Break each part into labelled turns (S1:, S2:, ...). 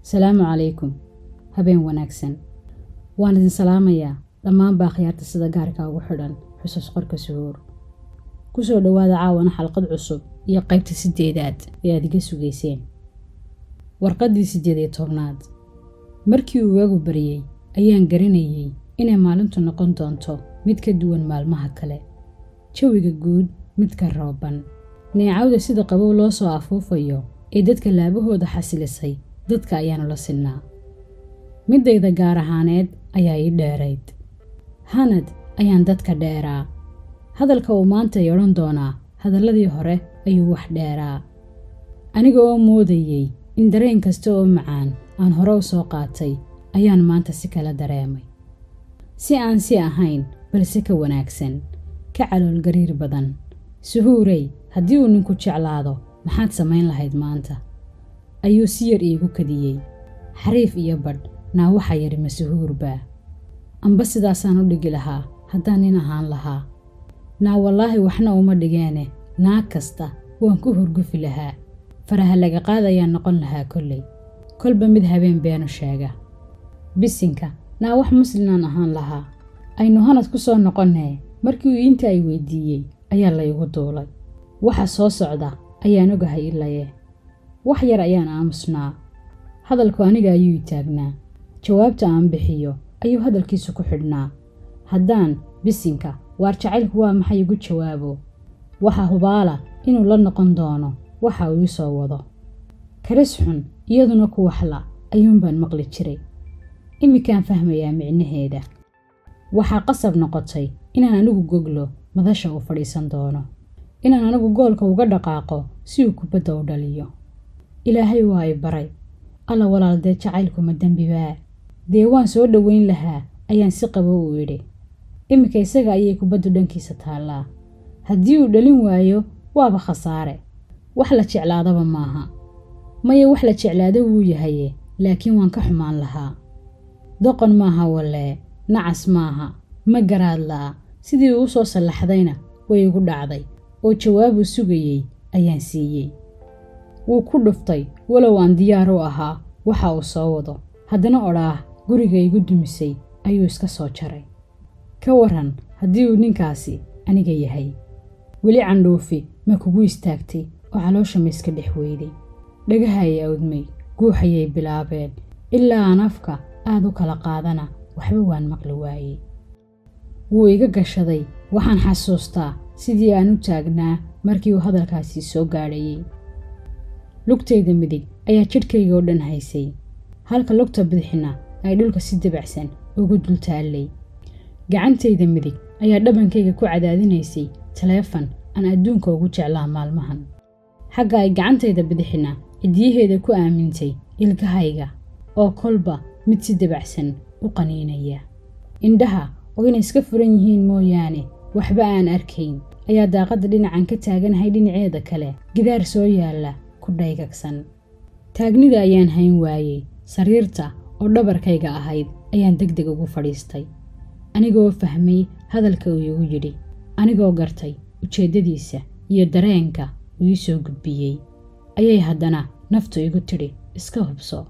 S1: salaamu calaykum habeen wanaagsan waan idin salaamayaa dhammaan baa khiyaarta sida gaarka ugu xidhan xusuus qorka suhuur ku soo dhowaada caawana xalqad cusub iyo qaybta siddeedaad ee aad iga sugayseen warqaddii siddeed iyo tobnaad markii uu waagu baryey ayaan garanayey inay maalintu noqon doonto mid ka duwan maalmaha kale jawiga guud midka rooban neecawda sida qabow loo soo afuufayo ee dadka laabahooda xasilisay dadka ayaanu la sinnaa middayda gaar ahaaneed ayaa ii dheerayd hanad ayaan dadka dheeraa hadalka uu maanta i odhan doonaa hadalladii hore ayuu wax dheeraa aniga oo moodayey in dareen kasta oo macaan aan hore u soo qaatay ayaan maanta si kala dareemay si aan si ahayn balse ka wanaagsan ka calool gariir badan suhuurey haddii uu ninku jeclaado maxaad samayn lahayd maanta ayuu si yar iigu kadiyey xariif iyo badh naa waxa yidhi ma suhuurbaa amba sidaasaan u dhigi lahaa haddaan nin ahaan lahaa naa wallaahi waxna uma dhigeene naag kasta waan ku hurgufi lahaa faraha laga qaadayaan noqon lahaa kolley kolba mid habeen beenu sheega bisinka naa wax muslinaan ahaan lahaa aynu hanad ku soo noqonnee markii uu inta ay weydiiyey ayaa laygu duulay waxa soo socda ayaan ogahay ilaye wax yar ayaan aamusnaa hadalku aniga ayuu i taagnaa jawaabta aan bixiyo ayuu hadalkiisu ku xidhnaa haddaan bisinka waar jacaylku waa maxay igu jawaabo waxa hubaala inuu la noqon doono waxa uu ii soo wado karis xun iyaduna ku waxla ayuunbaan maqli jiray imminkaan fahmayaa micnaheeda waxaa qasab noqotay inaan anigu goglo madasha uu fadhiisan doono inaan anigu goolka uga dhaqaaqo si uu kubadda u dhaliyo ilaahay waa i baray alla walaal dee jacaylkuma dembibaa dee waan soo dhoweyn lahaa ayaan si qabo u idhi iminka isaga ayay kubaddu dhankiisa taallaa haddii uu dhalin waayo waaba khasaare wax la jeclaadaba maaha maya wax la jeclaado wuu yahaye laakiin waan ka xumaan lahaa doqon maaha wallee nacas maaha ma garaad la'a sidii uu u soo sallaxdayna way igu dhacday oo jawaabuu sugayey ayaan siiyey wuu ku dhuftay walow aan diyaar u ahaa waxa uu soo wado haddana odhaah guriga igu dumisay ayuu iska soo jaray ka waran haddii uu ninkaasi aniga yahay weli candhuufi ma kugu istaagtay oo caloosha ma iska dhex weyday dhagaha ay awdmay guuxayay bilaabeen ilaa aan afka aad u kala qaadana waxba waan maqli waayey wuu iga gashaday waxaan xasuustaa sidii aan u taagnaa markii uu hadalkaasi soo gaadhayey lugtayda midig ayaa jidhkayga oo dhan haysay halka lugta bidixna ay dhulka si dabacsan ugu dul taallay gacantayda midig ayaa dhabankayga ku cadaadinaysay taleefan aan adduunka ugu jeclaa maalmahan xagga ay gacantayda bidixina cidiyaheeda ku aamintay ilkahayga oo kolba mid si dabacsan u qaniinaya indhaha oo inay iska furan yihiin mooyaane waxba aan arkayn ayaa daaqadda dhinacan ka taaganahay dhinaceeda kale gidaar soo yaalla ku dhaygagsan taagnida ayaan hayn waayey sariirta oo dhabarkayga ahayd ayaan deg deg ugu fadhiistay anigoo fahmay hadalka uu iigu yidhi anigoo gartay ujeeddadiisa iyo dareenka uu ii soo gudbiyey ayay haddana naftu igu tidhi iska hubso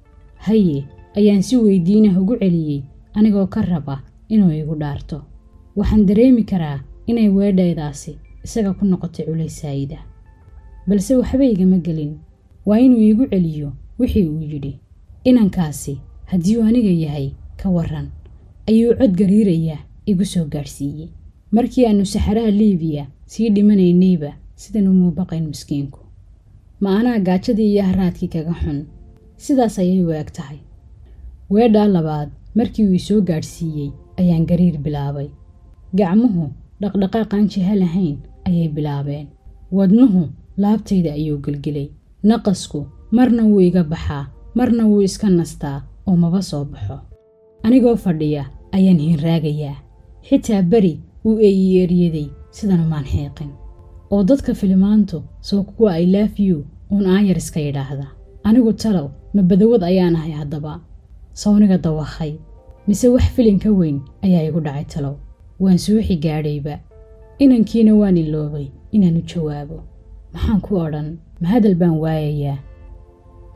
S1: haye ayaan si weydiinah ugu celiyey anigoo ka raba inuu iigu dhaarto waxaan dareemi karaa inay weedhaydaasi isaga ku noqotay culaysaayida balse waxba igama gelin waa inuu iigu celiyo wixii uu yidhi inankaasi haddii uu aniga yahay ka waran ayuu cod gariiraya igu soo gaadhsiiyey markii aannu saxaraha liibiya sii dhimanaynayba sidan umuu baqayn miskiinku ma anaa gaajadii iyo haraadkii kaga xun sidaas ayay u eg tahay weedhaa labaad markii uu isoo gaadhsiiyey ayaan gariir bilaabay gacmuhu dhaqdhaqaaqaan jiha lahayn ayay bilaabeen wadnuhu laabtayda ayuu gelgelay naqasku marna wuu iga baxaa marna wuu iska nastaa oo maba soo baxo anigoo fadhiya ayaan hiinraagayaa xitaa beri wuu eeyiyeeryaday sidan umaan xiiqin oo dadka filimaantu soo kuwa ay laafyu uun aayar iska yidhaahda anigu talow ma badawad ayaan ahay haddaba sawniga dawakhay mise wax filin ka weyn ayaa igu dhacay talow waan suuxi gaadhayba inankiina waan iloobay inaan u jawaabo maxaan ku odhan ma hadal baan waayayaa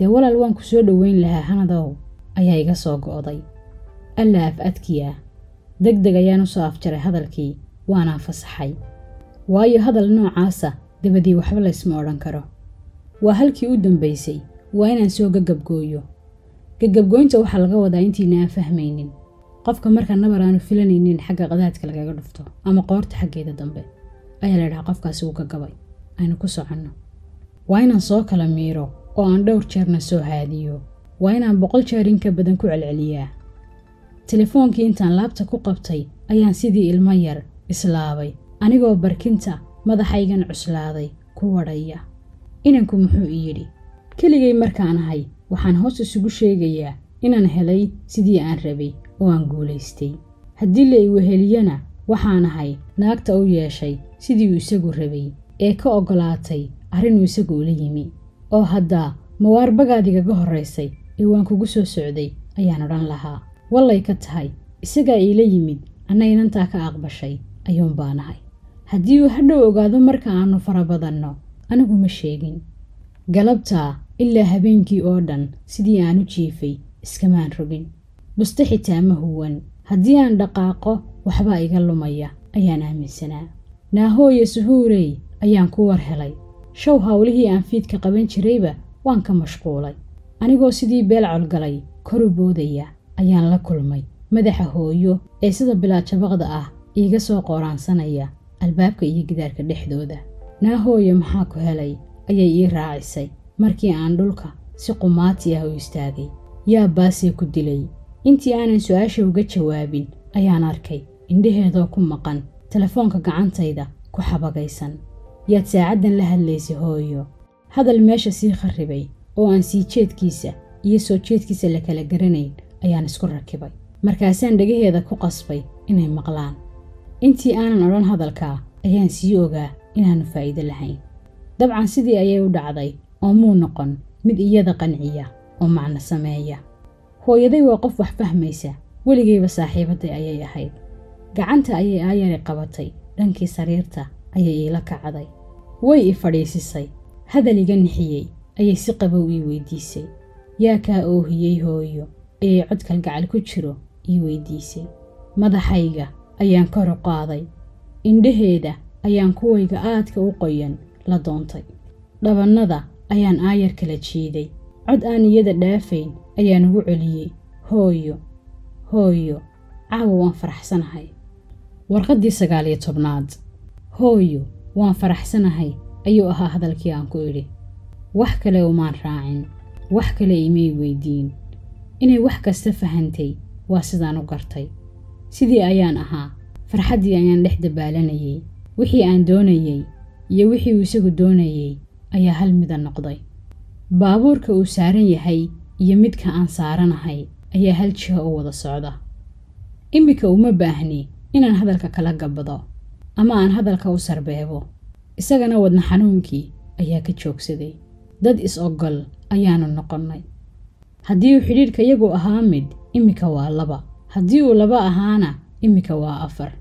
S1: dee walaal waan ku soo dhoweyn lahaa hanadow ayaa iga soo go'day alla af adkiya deg deg ayaan u soo afjaray hadalkii waanaan fasaxay waayo hadal noocaasa dabadii waxba laysma odhan karo waa halkii u dambaysay waa inaan soo gagabgooyo gagabgooynta waxaa laga wadaa intiina aan fahmaynin qofka marka nabar aanu filanaynin xagga qadaadka lagaga dhufto ama qoorta xaggeeda dambe ayaa la dhahaa qofkaasi uu gagabay aynu ku soconno waa inaan soo kala miiro oo aan dhowr jeerna soo haadiyo waa inaan boqol jeer in ka badan ku celceliyaa telefoonkii intaan laabta ku qabtay ayaan sidii ilmo yar islaabay anigoo barkinta madaxaygan cuslaaday ku wadhaya inanku muxuu i yidhi keligay markaan ahay waxaan hoos isugu sheegayaa inaan helay sidii aan rabay oo aan guulaystay haddii la iweheliyana waxaan ahay naagta u yeeshay sidii uu isagu rabay ee ka oggolaatay arrinuu isagu ula yimi oo haddaa mawaarbagaadigaga horraysay ee waan kugu soo socday ayaan odhan lahaa wallay ka tahay isagaa iila yimid anna inantaa ka aqbashay ayuun baanahay haddii uu hadhow ogaado marka aannu farabadanno anigu ma sheegin galabtaa ilaa habeenkii oo dhan sidii aan u jiifay iskamaan rogin buste xitaa ma huwan haddii aan dhaqaaqo waxbaa iga lumaya ayaan aaminsanaa naahooye suhuurey ayaan ku war helay show hawlihii aan fiidka qaban jirayba waan ka mashquulay anigoo sidii beel colgalay koru boodaya ayaan la kulmay madaxa hooyo ee sida bilaajabaqda ah iiga soo qooraansanaya albaabka iyo gidaarka dhexdooda naahooye maxaa ku helay ayay ii raacisay markii aan dhulka si qumaati ah u istaagay yaa baasee ku dilay intii aanan su-aasha uga jawaabin ayaan arkay indhaheedoo ku maqan telefoonka gacantayda ku xabagaysan yaad saacaddan la hadlaysay hooyo hadal meesha sii kharribay oo aan sii jeedkiisa iyo soo jeedkiisa la kala garanayn ayaan isku rakibay markaasaan dhagaheeda ku qasbay inay maqlaan intii aanan odhan hadalkaa ayaan sii ogaa inaannu faa'iido lahayn dabcan sidii ayay u dhacday oo muu noqon mid iyada qanciya oo macno sameeya hooyaday waa qof wax fahmaysa weligayba saaxiibadday ayay ahayd gacanta ayay aayari qabatay dhankii sariirta ayay iila kacday way i fadhiisisay hadal iga nixiyey ayay si qabow ii weydiisay yaa kaa oohiyey hooyo ayay cod kalgacal ku jiro ii weydiisay madaxayga ayaan kor u qaaday indhaheeda ayaan kuwayga aadka u qoyan la doontay dhabannada ayaan aayar kala jiiday cod aan iyada dhaafayn ayaan ugu celiyey hooyo hooyo caawa waan faraxsanahay warqaddii sagaal iyo tobnaad hooyo waan faraxsanahay ayuu ahaa hadalkii aan ku idhi wax kale umaan raacin wax kale imay weydiin inay wax kasta fahantay waa sidaan u gartay sidii ayaan ahaa farxaddii ayaan dhex dabaalanayey wixii aan doonayey iyo wixii uu isagu doonayey ayaa hal mida noqday baabuurka uu saaran yahay iyo midka aan saaranahay ayaa hal jiho u wada socda iminka uma baahni inaan hadalka kala gabbado ama aan hadalka u sarbeebo isagana wadna xanuunkii ayaa ka joogsaday dad is-ogol ayaannu noqonnay haddii uu xidhiidhka yagu ahaa mid iminka waa laba haddii uu laba ahaana iminka waa afar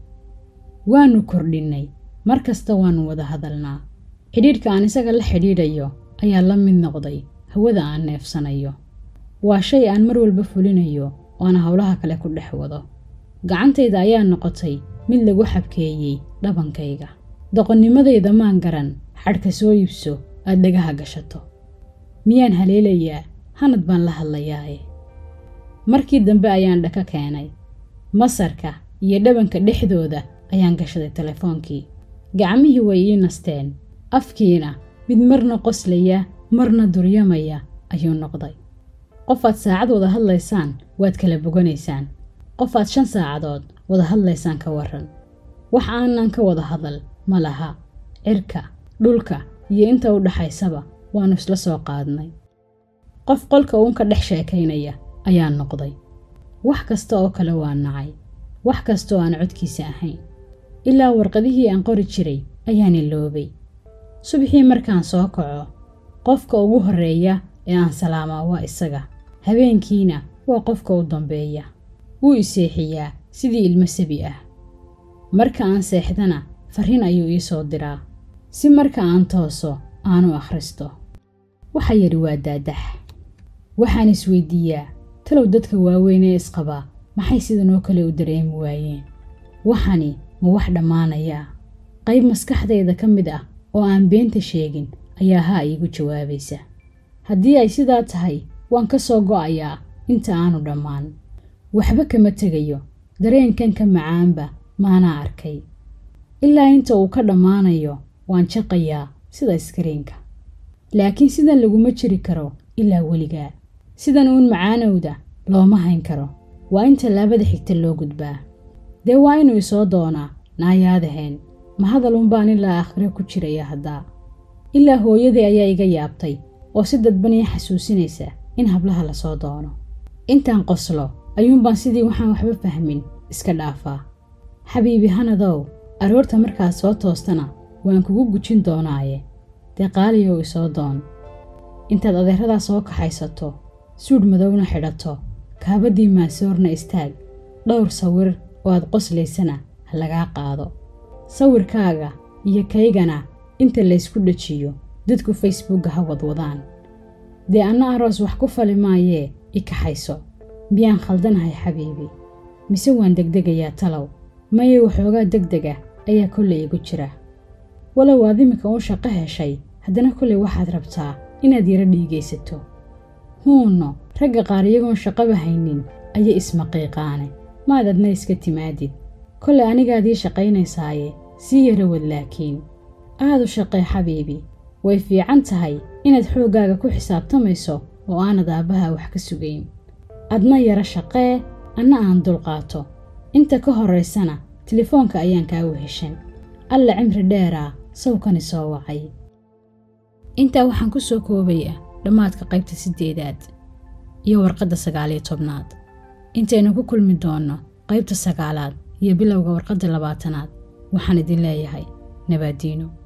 S1: waannu kordhinnay mar kasta waannu wada hadalnaa xidhiidhka aan isaga la xidhiidhayo ayaa la mid noqday hawada aan neefsanayo waa shay aan mar walba fulinayo oo aan howlaha kale ku dhex wado gacantayda ayaa noqotay mid lagu xabkeeyey dhabankayga doqonnimadayda maan garan xadhka soo iibso aad dhagaha gashato miyaan haleelayaa hanad baan la hadlayaaye markii dambe ayaan dhaka keenay masarka iyo dhabanka dhexdooda ayaan gashaday telefoonkii gacmihii way ii nasteen afkiina mid marna qoslaya marna duryamaya ayuu noqday qofaad saacad wada hadlaysaan waad kala boganaysaan qofaad shan saacadood wada hadlaysaan ka waran wax aanan ka wada hadal ma laha cirka dhulka iyo inta u dhaxaysaba waannu isla soo qaadnay qof qolka uun ka dhex sheekaynaya ayaa noqday wax kasta oo kale waa nacay wax kasta oo aan codkiisa ahayn ilaa warqadihii aan qori jiray ayaan iloobay subaxii markaan soo kaco qofka ugu horreeya ee aan salaamaa waa isaga habeenkiina waa qofka u dambeeya wuu i seexiyaa sidii ilmo sabi ah marka aan seexdana farriin ayuu ii soo diraa si marka aan tooso aanu akhristo waxa yidhi waa daadax waxaan isweydiiyaa talow dadka waaweyn ee isqabaa maxay sidan oo kale u dareemi waayeen waxani ma wax dhammaanayaa qayb maskaxdayda ka mid ah oo aan beenta sheegin ayaa haa iigu jawaabaysa haddii ay sidaa tahay waan ka soo go'ayaa inta aanu dhammaan waxba kama tegayo dareenkan ka macaanba maanaa arkay ilaa inta uu ka dhammaanayo waan jaqayaa sida iskariinka laakiin sidan laguma jiri karo ilaa weligaa sidan uun macaanowda looma hayn karo waa in tallaabada xigta loo gudbaa dee waa inuu isoo doonaa naayaadaheen ma hadal unbaan ilaa aakhiro ku jiraya haddaa ilaa hooyadii ayaa iga yaabtay oo si dadban ii xasuusinaysa in hablaha lasoo doono intaan qoslo ayuunbaan sidii waxaan waxba fahmin iska dhaafaa xabiibi hanadow aroorta markaad soo toostana waan kugu gujin doonaaye dee qaaliyow isoo doon intaad adeeradaa soo kaxaysato suudh madowna xidhato kaabadii maasoorna istaag dhowr sawir oo aad qoslaysana ha lagaa qaado sawirkaaga iyo kaygana inta laysku dhajiyo dadku facebookga ha wadwadaan dee anna aroos wax ku fali maayee i kaxayso miyaan khaldanahay xabiibi mise waan degdegayaa talow maye waxoogaa degdega ayaa kollay igu jira walow aad iminka uu shaqo heshay haddana kollay waxaad rabtaa inaad yaro dhiigaysato huunno ragga qaar iyagoon shaqaba haynin ayay ismaqiiqaane maad adna iska timaadid kollay anigaadii shaqaynaysaaye sii yaro wad laakiin aad u shaqee xabiibi way fiican tahay inaad xooggaaga ku xisaabtamayso oo aanad aabbaha wax ka sugayn adna yaro shaqee anna aan dulqaato inta ka horraysana telefoonka ayaan kaa weheshan alla cimri dheeraa sawkani soo wacay intaa waxaan ku soo koobayaa dhammaadka qaybta siddeedaad iyo warqadda sagaaliyo tobnaad intaynu ku kulmi doonno qaybta sagaalaad iyo bilowga warqadda labaatanaad waxaan idin leeyahay nabaadiino